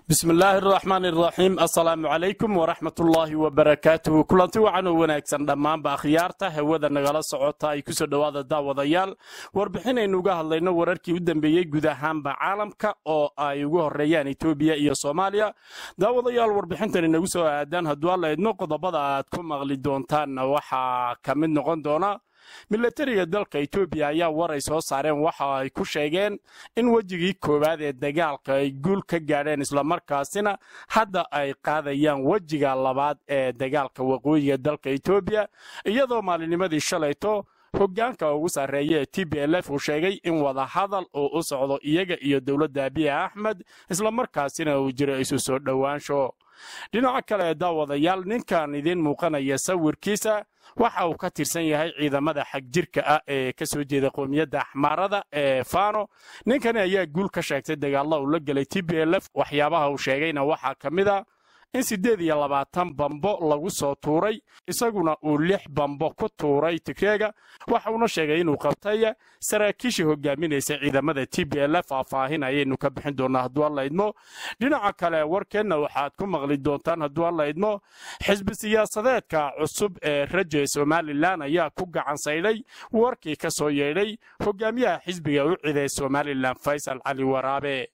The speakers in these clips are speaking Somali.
bismillaahi araxmaan iraxiim assalaamu calaykum waraxmatullaahi wabarakaatuhu kulanti wacan oo wanaagsan dhammaanba akhyaarta hawada nagala socota ay kusoo dhowaada daawadayaal warbixinaynu uga hadlayno wararkii u dambeeyey guud ahaanba caalamka oo ay ugu horeeyaan etoobiya iyo soomaaliya daawadayaal warbixintan inagu soo aadaan hadduu alla idmo qodobada aad ku maqli doontaanna waxaa ka mid noqon doona milatariga dalka etoobiya ayaa war ay soo saareen waxa ay ku sheegeen in wejigii koowaad ee dagaalka ay guul ka gaadheen islamarkaasina hadda ay qaadayaan wejiga labaad ee dagaalka waqooyiga dalka etoobiya iyadoo maalinimadii shalayto hoggaanka ugu sarreeya ee t b l f uu sheegay in wadahadal uu u socdo iyaga iyo dowladda abiy axmed islamarkaasina uu jiro isu soo dhowaansho dhinaca kale ee daawadayaal ninkan idiin muuqanaya sawirkiisa waxa uu ka tirsan yahay ciidamada xagjirka ah ee ka soo jeeda qoomiyadda axmaarada ee fano ninkani ayaa guul ka sheegtay dagaalla uu la gelay t b l f waxyaabaha uu sheegayna waxaa ka mid a in siddeed iyo labaatan bambo lagu soo tuuray isaguna uu lix bambo ku tuuray tigreega waxauna sheegay inuu qabtay saraakiishii hogaaminaysa ciidamada t b l faahfaahin ayaynu ka bixin doonaa hadduu alla idmo dhinaca kale warkeenna waxaad ku maqli doontaan hadduu alla idmo xisbi siyaasadeedka cusub ee raja somalilan ayaa ku gacan saydhay warkii ka soo yeedhay hogaamiyaha xisbiga u ciday somalilan faysal cali waraabe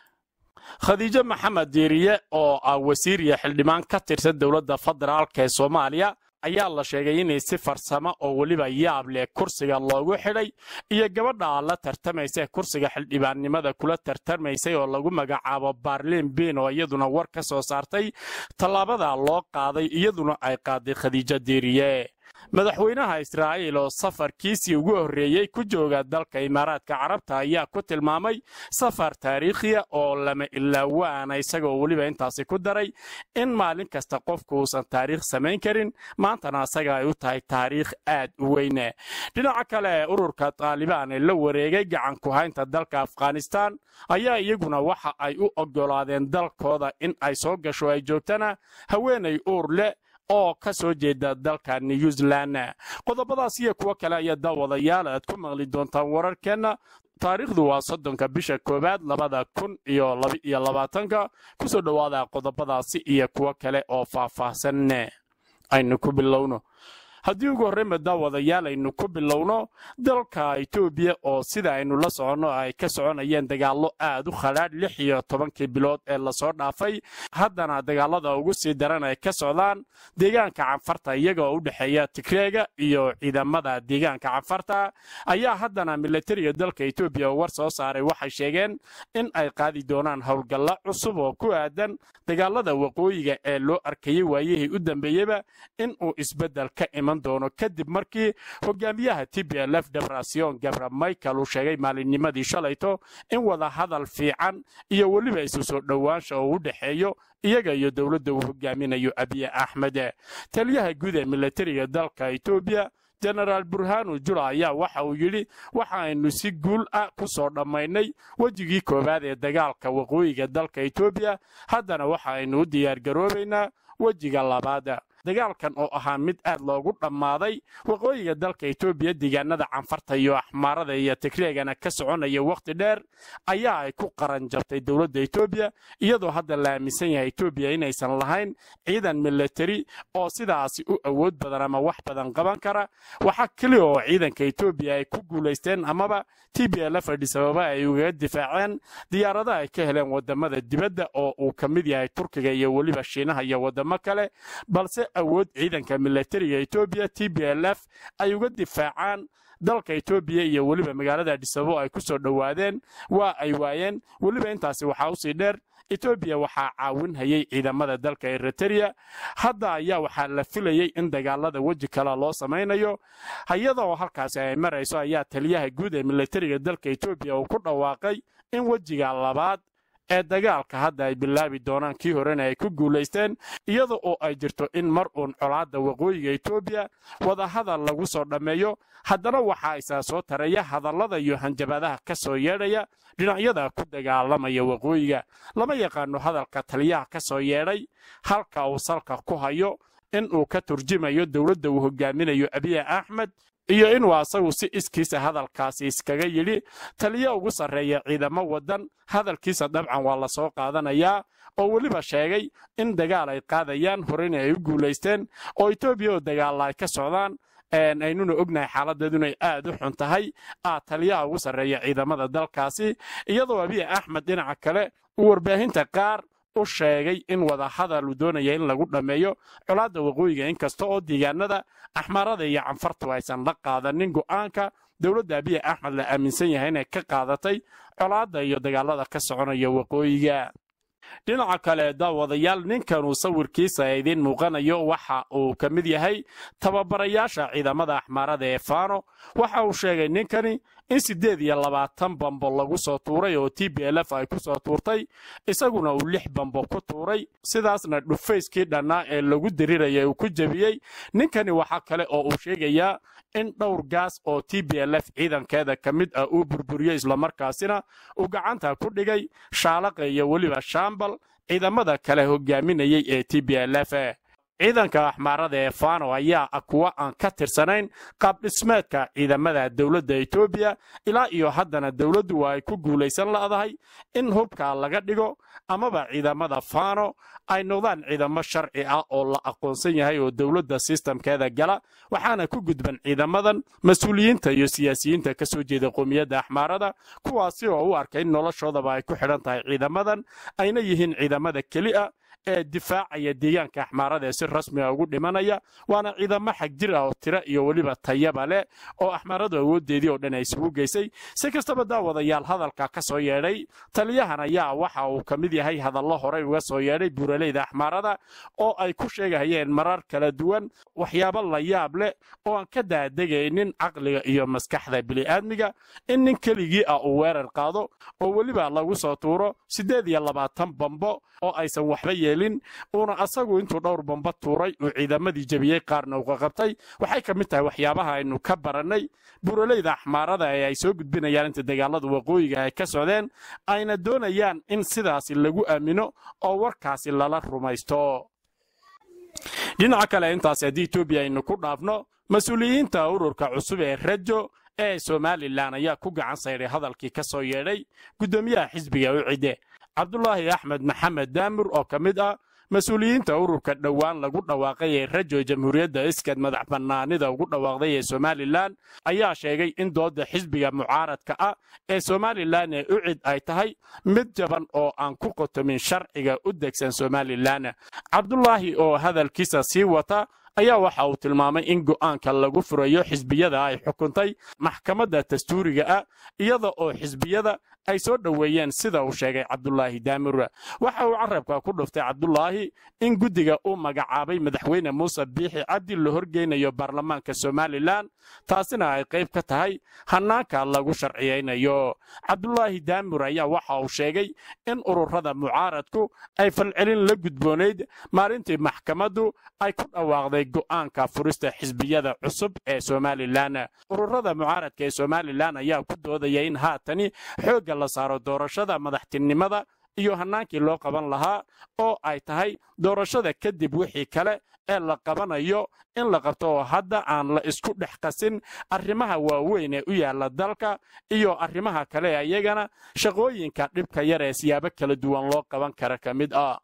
khadiijo maxamed diiriye oo ah wasiir iyo xildhibaan ka tirsan dowladda federaalk ee soomaaliya ayaa la sheegay inay si farsamo oo weliba yaab leh kursiga loogu xidhay iyo gabadha la tartamaysa kursiga xildhibaannimada kula tartamaysay oo lagu magacaabo baarliin biin oo iyaduna war ka soo saartay tallaabada loo qaaday iyaduna ay qaaday khadiijo diiriye madaxweynaha israa'iil oo safarkiisii ugu horreeyey ku jooga dalka imaaraadka carabta ayaa ku tilmaamay safar taariikhiya oo lama ilaawaana isagoo weliba intaasi ku daray in maalin kasta qofku uusan taariikh samayn karin maantana asaga ay u tahay taariikh aad u weyne dhinaca kale ururka taalibaan ee la wareegay gacan ku haynta dalka afghanistan ayaa iyaguna waxa ay u oggolaadeen dalkooda in ay soo gasho ay joogtana haweenay uur leh oo ka soo jeeda dalka new zealand qodobadaas iyo kuwo kale ayaa daawadayaal aad ku maqli doontaan wararkeenna taariikhdu waa soddonka bisha koowaad labada kun iyo labaiyo labaatanka kusoo dhowaada qodobadaasi iyo kuwo kale oo faahfaahsan aynu ku bilowno haddii ugu horreynba daawadayaal aynu ku bilowno dalka etoobiya oo sida aynu la soconno ay ka soconayeen dagaallo aad u khadhaadh lix iyo tobankii bilood ee lasoo dhaafay haddana dagaalada ugu sii daran ay ka socdaan deegaanka canfarta iyagoo u dhexeeya tigreega iyo ciidamada deegaanka canfarta ayaa haddana milatariga dalka etoobiya war soo saaray waxay sheegeen in ay qaadi doonaan howlgallo cusub oo ku aadan dagaalada waqooyiga ee loo arkayey waayihii u dambeeyeyba in uu isbeddel ka iman doono kadib markii hogaamiyaha t b l f debrasion gabra michael uu sheegay maalinnimadii shalayto in wada hadal fiican iyo weliba isu soo dhowaansha oo u dhexeeyo iyaga iyo dowladda uu hogaaminayo abiy axmed taliyaha guud ee milatariga dalka etoobiya jenaraal burhanu jula ayaa waxa uu yidhi waxa aynu si guul ah ku soo dhammaynay wejigii koowaad ee dagaalka waqooyiga dalka etoobiya haddana waxa aynu u diyaargaroobaynaa wejiga labaad dagaalkan oo ahaa mid aad loogu dhammaaday waqooyiga dalka etoobiya deegaanada canfarta iyo axmaarada iyo tigreegana ka soconaya wakhti dheer ayaa ay ku qaran jabtay dowladda etoobiya iyadoo hadda la aaminsan yahay etoobiya inaysan lahayn ciidan milatari oo sidaasi u awood badan ama wax badan qaban kara waxaa keliya oo ciidanka etoobiya ay ku guulaysteen amaba t b l f adhisababa ay ugaga difaaceen diyaarada ay ka heleen wadamada dibadda oo uu ka mid yahay turkiga iyo weliba shiinaha iyo wadamo kale balse awood ciidanka milatariga etoobiya t b l f ay uga difaacaan dalka etoobiya iyo weliba magaalada adhisababo ay ku soo dhowaadeen waa ay waayeen weliba intaasi waxaa usii dheer etoobiya waxaa caawin hayay ciidamada dalka eritereya hadda ayaa waxaa la filayey in dagaalada weji kale loo samaynayo hayadoo halkaasi ay marayso ayaa taliyaha guud ee milatariga dalka etoobiya uu ku dhawaaqay in wejiga labaad ee dagaalka hadda ay bilaabi doonaan kii horena ay ku guulaysteen iyada oo ay jirto in mar uun colaadda waqooyiga etoobiya wadahadal lagu soo dhammeeyo haddana waxaa isaa soo taraya hadallada iyo hanjabadaha ka soo yeedhaya dhinacyada ku dagaalamaya waqooyiga lama yaqaano hadalka taliyaha ka soo yeedhay halka uu salka ku hayo in uu ka turjumayo dowladda uu hogaaminayo abiy axmed iyo inuu asagu si iskiisa hadalkaasi iskaga yidhi taliyo ugu sarreeya ciidamo waddan hadalkiisa dabcan waa la soo qaadanayaa oo weliba sheegay in dagaal ay qaadayaan horena ay u guulaysteen oo etoobiya oo dagaalla ay ka socdaan aynuna ognahay xaaladeedu inay aad u xun tahay ah taliyaha ugu sarreeya ciidamada dalkaasi iyadoo abiy axmed dhinaca kale uu warbaahinta qaar u sheegay in wadahadal uu doonaya in lagu dhammeeyo colaadda waqooyiga inkasta oo deegaanada axmarada iyo canfartu aysan la qaadanin go'aanka dowladda abiy axmed la aaminsan yahay inay ka qaadatay colaadda iyo dagaalada ka soconaya waqooyiga dhinaca kale daawadayaal ninkanuu sawirkiisa idiin muuqanayo waxa uu ka mid yahay tababarayaasha ciidamada axmaarada ee fano waxa uu sheegay ninkani in siddeed iyo labaatan bambo lagu soo tuuray oo t b l f ay ku soo tuurtay isaguna uu lix bambo ku tuuray sidaasna dhufayskii dhannaa ee lagu dirirayay uu ku jebiyey ninkani waxa kale oo uu sheegayaa in dhowr gaas oo t b l f ciidankeeda ka mid ah uu burburiyey islamarkaasina uu gacanta ku dhigay shaalaqa iyo weliba shaambal ciidamada kale hogaaminayay ee t b l f ciidanka axmaarada ee fano ayaa ah kuwa aan ka tirsanayn qaabdhismeedka ciidamada dowladda etoobiya ilaa iyo haddana dowladdu waa ay ku guulaysan la'dahay in hubka laga dhigo amaba ciidamada fano ay noqdaan ciidamo sharci ah oo la aqoonsan yahay oo dowladda sistamkeeda gala waxaana ku gudban ciidamadan mas-uuliyiinta iyo siyaasiyiinta ka soo jeeda qowmiyadda axmaarada kuwaasi oo u arkay in noloshoodaba ay ku xidhan tahay ciidamadan ayna yihiin ciidamada keli a ee difaacaya deegaanka axmaarada ee si rasmiga ugu dhimanaya waana ciidamo xag jir ah oo tiro iyo weliba tayaba leh oo axmaaradu awooddeedii oo dhan ay isugu geysay si kastaba daawadayaal hadalka ka soo yeedhay taliyahan ayaa waxa uu ka mid yahay hadallo horey uga soo yeedhay buuraleyda axmaarada oo ay ku sheegahayeen marar kala duwan waxyaabo la yaab leh oo aan ka daadegaynin caqliga iyo maskaxda bini'aadmiga in nin keligii ah uu weerar qaado oo weliba lagu soo tuuro siddeed iyo labaatan bambo oo aysan waxba yeelin uuna asagu intuu dhowr bamba tuuray uu ciidamadii jebiyey qaarna uga qabtay waxay ka mid tahay waxyaabaha aynu ka barannay buraleyda axmaarada ee ay soo gudbinayaan inta dagaalada waqooyiga ay ka socdeen ayna doonayaan in sidaasi lagu aamino oo warkaasi lala rumaysto dhinaca kale intaas haddii etoobiya aynu ku dhaafno mas-uuliyiinta ururka cusub ee rajo ee somalilan ayaa ku gacan sayday hadalkii ka soo yeedhay guddoomiyaha xisbiga u cidde cabdulaahi axmed maxamed daamur oo ka mid ah mas-uuliyiinta ururka dhowaan lagu dhawaaqay ee rajo jamhuuriyadda iskad madax bannaanida ugu dhawaaqday ee somalilan ayaa sheegay in doodda xisbiga mucaaradka ah ee somalilan ee ucid ay tahay mid jaban oo aan ku qotomin sharciga u degsan somalilan cabdulaahi oo hadalkiisa sii wata ayaa waxa uu tilmaamay in go'aanka lagu furayo xisbiyada ay xukuntay maxkamadda dastuuriga ah iyada oo xisbiyada ay soo dhoweeyeen sida uu sheegay cabdulaahi daamur waxa uu carabka ku dhuftay cabdulaahi in guddiga uu magacaabay madaxweyne muuse biixi cabdi la horgeynayo baarlamaanka somalilan taasina ay qayb ka tahay hannaanka lagu sharciyaynayo cabdulaahi daamur ayaa waxa uu sheegay in ururada mucaaradku ay falcelin la gudboonayd maalintii maxkamaddu ay ku dhawaaqday go'aanka furista xisbiyada cusub ee somalilan ururada mucaaradka ee somalilan ayaa ku doodaya in haatani xoogga la saaro doorashada madaxtinimada iyo hannaankii loo qaban lahaa oo ay tahay doorashada kadib wixii kale ee la qabanayo in la qabto oo hadda aan la isku dhex qasin arrimaha waaweyn ee u yaalla dalka iyo arrimaha kale ee iyagana shaqooyinka dhibka yar ee siyaabo kala duwan loo qaban kara ka mid ah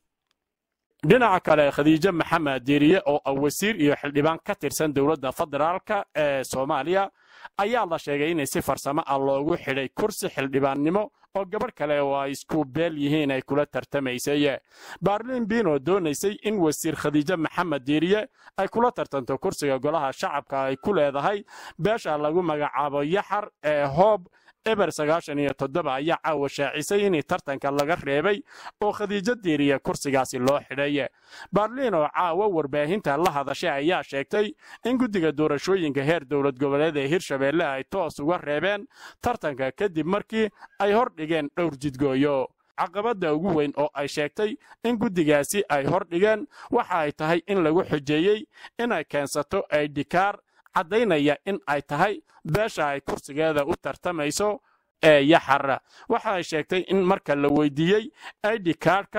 dhinaca kale khadiijo maxamed diiriye oo ah wasiir iyo xildhibaan ka tirsan dowladda federaalka ee soomaaliya ayaa la sheegay inay si farsamo ah loogu xidhay kursi xildhibaannimo oo gabadh kale oo ay isku beel yihiin ay kula tartamaysay baarlin biin oo doonaysay in wasiir khadiijo maxamed diiriye ay kula tartanto kursiga golaha shacabka ay ku leedahay beesha lagu magacaabo yaxar ee hoob eber sagaashan iyo toddoba ayaa caawa shaacisay inay tartanka laga reebay oo khadiijo diiriye kursigaasi loo xidhay baarliin oo caawa warbaahinta la hadashay ayaa sheegtay in guddiga doorashooyinka heer dowlad goboleed ee hirshabeelle ay toos uga reebeen tartanka kadib markii ay hor dhigeen dhowr jidgooyo caqabadda ugu weyn oo ay sheegtay in guddigaasi ay hor dhigeen waxa ay tahay in lagu xujeeyey inay keensato aydhikaar caddaynaya in ay tahay beesha ay kursigeeda u tartamayso ee yaxar waxa ay sheegtay in marka la weydiiyey aidhikaarhka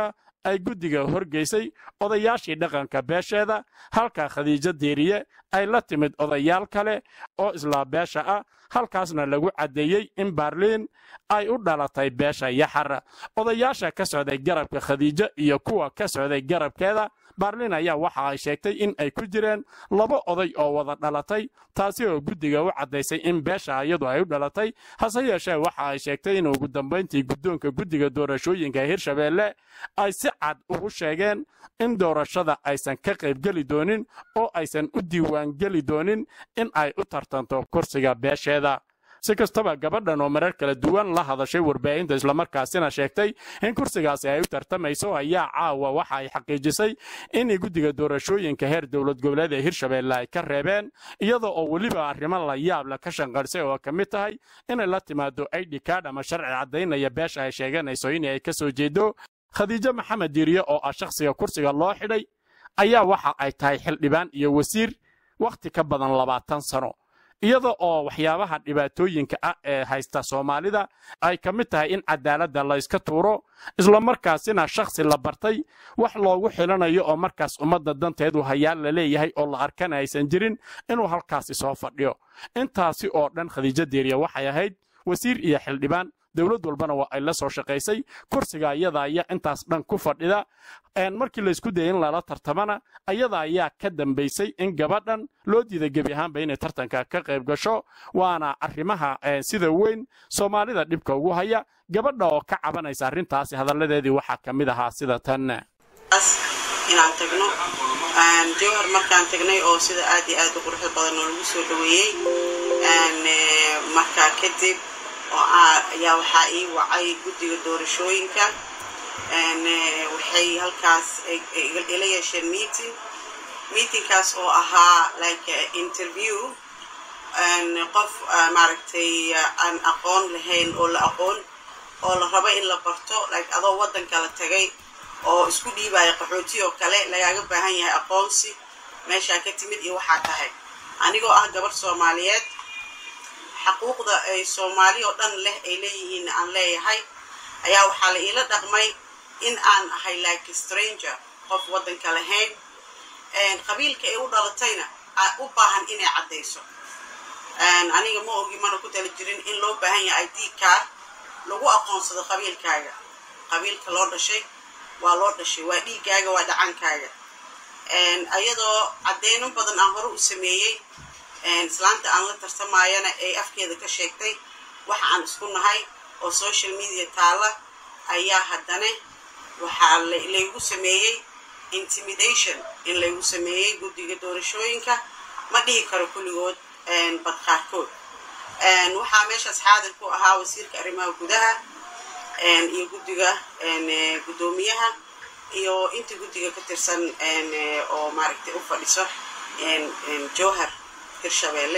ay guddiga horgeysay odayaashii dhaqanka beesheeda halka khadiijo diiriye ay la timid odayaal kale oo islaa beesha ah halkaasna lagu caddeeyey in baarliin ay u dhalatay beesha yaxar odayaasha ka socday garabka khadiijo iyo kuwa ka socday garabkeeda baarliin ayaa waxa ay sheegtay in ay ku jireen laba oday oo wada dhalatay taasi oo guddiga u caddaysay in beesha iyadu ay u dhalatay hase yeeshee waxa ay sheegtay in ugu dambayntii guddoonka guddiga doorashooyinka hirshabeelle ay si cad ugu sheegeen in doorashada aysan ka qaybgeli doonin oo aysan u diiwaangeli doonin in ay u tartanto kursiga beesheeda si kastaba gabadhan oo marar kala duwan la hadashay warbaahinta islamarkaasina sheegtay in kursigaasi ay u tartamayso ayaa caawa waxa ay xaqiijisay in guddiga doorashooyinka heer dowlad goboleed ee hirshabeelle ay ka reebeen iyadoo oo weliba arrimo la yaabla ka shanqarsay oo ka mid tahay inay la timaado id card ama sharci caddaynaya beesha ay sheeganayso in ay ka soo jeedo khadiijo maxamed diiriye oo ah shakhsiga kursiga loo xidhay ayaa waxa ay tahay xildhibaan iyo wasiir wakhti ka badan labaatan sano iyada oo waxyaabaha dhibaatooyinka ah ee haysta soomaalida ay ka mid tahay in cadaaladda la yska tuuro islamarkaasina shakhsi la bartay wax loogu xilanayo oo markaas ummadda danteedu hayaal la leeyahay oo la arkana aysan jirin inuu halkaasi soo fadhiyo intaasi oo dhan khadiijo diiriya waxay ahayd wasiir iyo xildhibaan dowlad walbana waa ay la soo shaqaysay kursiga ayada ayaa intaas dhan ku fadhida markii laysku dayay in lala tartamana ayada ayaa ka dambaysay in gabadhan loo diiday gebi ahaanba inay tartanka ka qayb gasho waana arrimaha sida weyn soomaalida dhibka ugu haya gabadha oo ka cabanaysa arrintaasi hadalladeedii waxaa ka mid ahaa sida tan inaan tagno jowhar markaan tagnay oo sida aad iyo aad u quruxda badan oo lagu soo dhaweeyey markaa kadib ayaa waxaa ii wacay guddiga doorashooyinka waxay halkaas ila yeesheen meeting meetingkaas oo ahaa like interview qof maaragtay aan aqoon lahayn oo la aqoon oo la rabo in la barto like adoo waddanka la tagay oo isku dhiibaya qaxooti oo kale lagaaga baahan yahay aqoonsi meeshaa ka timid iyo waxaa tahay anigoo ah gabarh soomaaliyeed xaquuqda ay soomaali oo dhan leh ay leeyihiin aan leeyahay ayaa waxaa la iila dhaqmay in aan ahay like stranger qof waddanka lahayn qabiilka ay u dhalatayna u baahan inay caddayso aniga ma ogi mana ku tala jirin in loo baahan yahay id card lagu aqoonsado qabiilkaaga qabiilka loo dhashay waa loo dhashay waa dhiiggaaga waa dhacankaaga ayadoo caddeyno badan aan hore u sameeyey islaanta aan la tartamaayana ay afkeeda ka sheegtay waxa aan isku nahay oo social media taalla ayaa haddana waxaa laygu sameeyey intimidation in laygu sameeyey guddiga doorashooyinka ma dhihi karo kulligood bad qaarkood waxaa meeshaas xaadir ku ahaa wasiirka arrimaha gudaha iyo guddiga guddoomiyaha iyo inta guddiga ka tirsan oo maaragtay u fadhiso jowhar hirshabeelle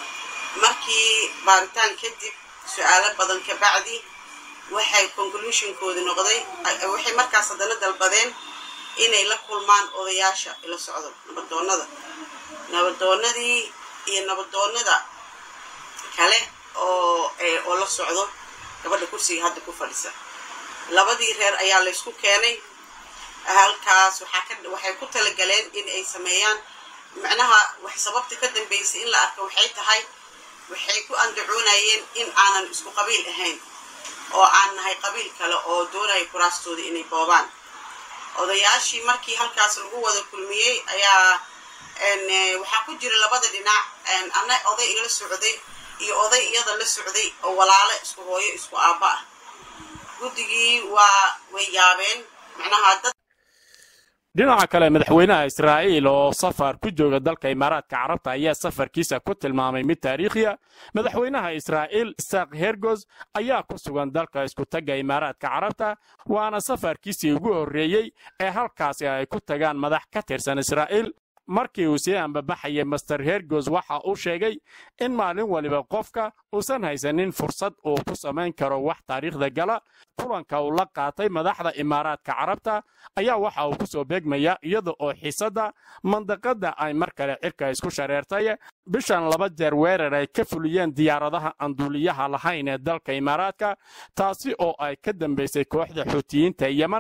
markii baaritaan kadib su-aalo badan ka bacdi waxay conclusionkoodi noqday waxay markaas haddana dalbadeen inay la kulmaan odayaasha ila socdo nabadoonnada nabadoonnadii iyo nabadoonnada kale oo oo la socdo gabadha kursiga hadda ku fadhisa labadii reer ayaa laysku keenay halkaas waxaa ka waxay ku talagaleen in ay sameeyaan macnaha wax sababta ka dambaysay in la arko waxay tahay waxay ku andacoonayeen in aanan isku qabiil ahayn oo aan nahay qabiil kale oo doonaya kuraastooda inay boobaan odayaashii markii halkaas lagu wada kulmiyey ayaa waxaa ku jira labada dhinac ana oday igala socday iyo oday iyada la socday oo walaalo isku hooyo isku aabba ah guddigii waa way yaabeen macnaha dad dhinaca kale madaxweynaha israa'iil oo safar ku jooga dalka imaaraadka carabta ayaa safarkiisa ku tilmaamay mid taariikhiya madaxweynaha israa'iil isaaq hergos ayaa ku sugan dalka iskutagga imaaraadka carabta waana safarkiisii ugu horreeyey ee halkaasi ay ku tagaan madax ka tirsan israa'iil markii uu sii ambabaxayay master hergos waxa uu sheegay in maalin waliba qofka uusan haysanin fursad uu ku samayn karo wax taariikhda gala kulanka uu la qaatay madaxda imaaraadka carabta ayaa waxa uu ku soo beegmaya iyada oo xiisadda mandaqadda ay mar kale cirka isku shareertay bishan laba jeer weerar ay ka fuliyeen diyaaradaha aan duuliyaha lahayn ee dalka imaaraadka taasi oo ay ka dambaysay kooxda xuutiyiinta yeman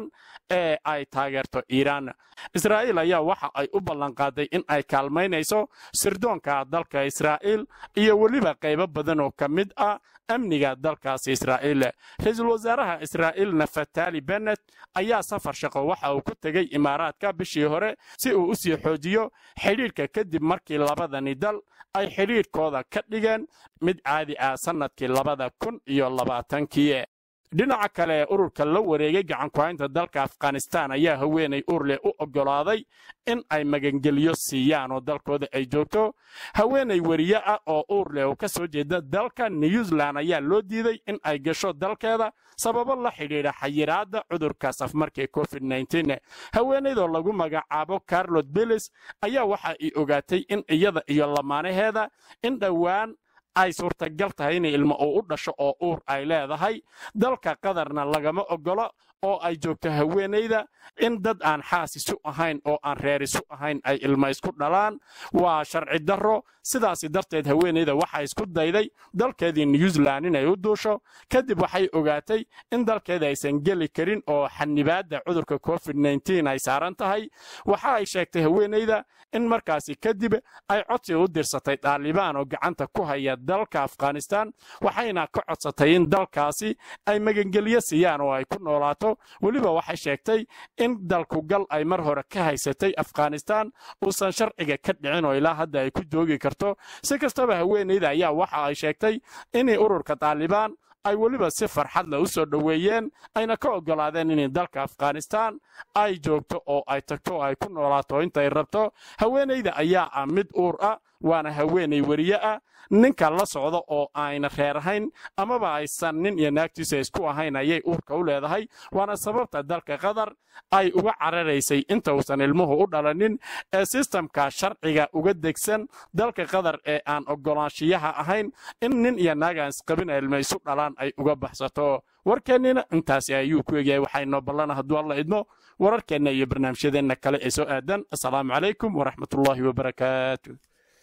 ee ay taageerto iiraan israa'iil ayaa waxa ay u ballanqaaday in ay kaalmaynayso sirdoonka dalka israa'iil iyo weliba qaybo badan oo ka mid ah amniga dalkaasi israa'iil ra-iisul wasaaraha israa'iil nafatali bennet ayaa safar shaqo waxa uu ku tegey imaaraadka bishii hore si uu u sii xoojiyo xidhiidhka kadib markii labadani dal ay xidhiidhkooda ka dhigeen mid caadi ah sannadkii labada kun iyo labaatankii dhinaca kale ururka la wareegay gacankuhaynta dalka afghanistan ayaa haweenay urle u oggolaaday in ay magangeliyo siiyaan oo dalkooda ay joogto haweenay weriye ah oo uurleh oo ka soo jeeda dalka new zealand ayaa loo diiday in ay gasho dalkeeda sababo la xidhiidha xayiraadda cudurkaas afmarkii covid haweenaydoo lagu magacaabo carlot billis ayaa waxa ay ogaatay in iyada iyo lamaanaheeda in dhowaan ay suurtagal tahay inay ilmo uu u dhasho oo uur ay leedahay dalka qatarna lagama oggolo oo ay joogto haweenayda in dad aan xaas isu ahayn oo aan reer isu ahayn ay ilmo isku dhalaan waa sharci darro sidaasi darteed haweenayda waxaa isku dayday dalkeedii new zealand inay u duusho kadib waxay ogaatay in dalkeeda aysan geli karin oo xanibaadda cudurka covid ay saaran tahay waxa ay sheegtay haweenayda in markaasi kadib ay codsi u dirsatay dhaalibaan oo gacanta ku haya dalka afghanistan waxayna ka codsatay in dalkaasi ay magangelyo siiyaan oo ay ku noolaato weliba waxay sheegtay in dalkugal ay mar hore ka haysatay afghanistan uusan sharciga ka dhicin oo ilaa hadda ay ku joogi karto si kastaba haweenayda ayaa waxa ay sheegtay inay ururka taalibaan ay weliba si farxad leh u soo dhoweeyeen ayna ka oggolaadeen inay dalka afghanistan ay joogto oo ay tagto oo ay ku noolaato intay rabto haweenayda ayaa ah mid uur ah waana haweenay weriye ah ninka la socda oo ayna reer ahayn amaba aysan nin iyo naagtiisa isku ahayn ayay uurka u leedahay waana sababta dalka qatar ay uga cararaysay inta uusan ilmuhu u dhalanin ee sistamka sharciga uga degsan dalka qatar ee aan oggolaanshiyaha ahayn in nin iyo naag aan isqabin ilmo isu dhalaan ay uga baxsato warkeennina intaasi ayuu ku egyahay waxaynoo ballana hadduu alla idmo wararkeenna iyo barnaamijyadeenna kale ee soo aadan assalaamu calaykum waraxmatullaahi wabarakaatu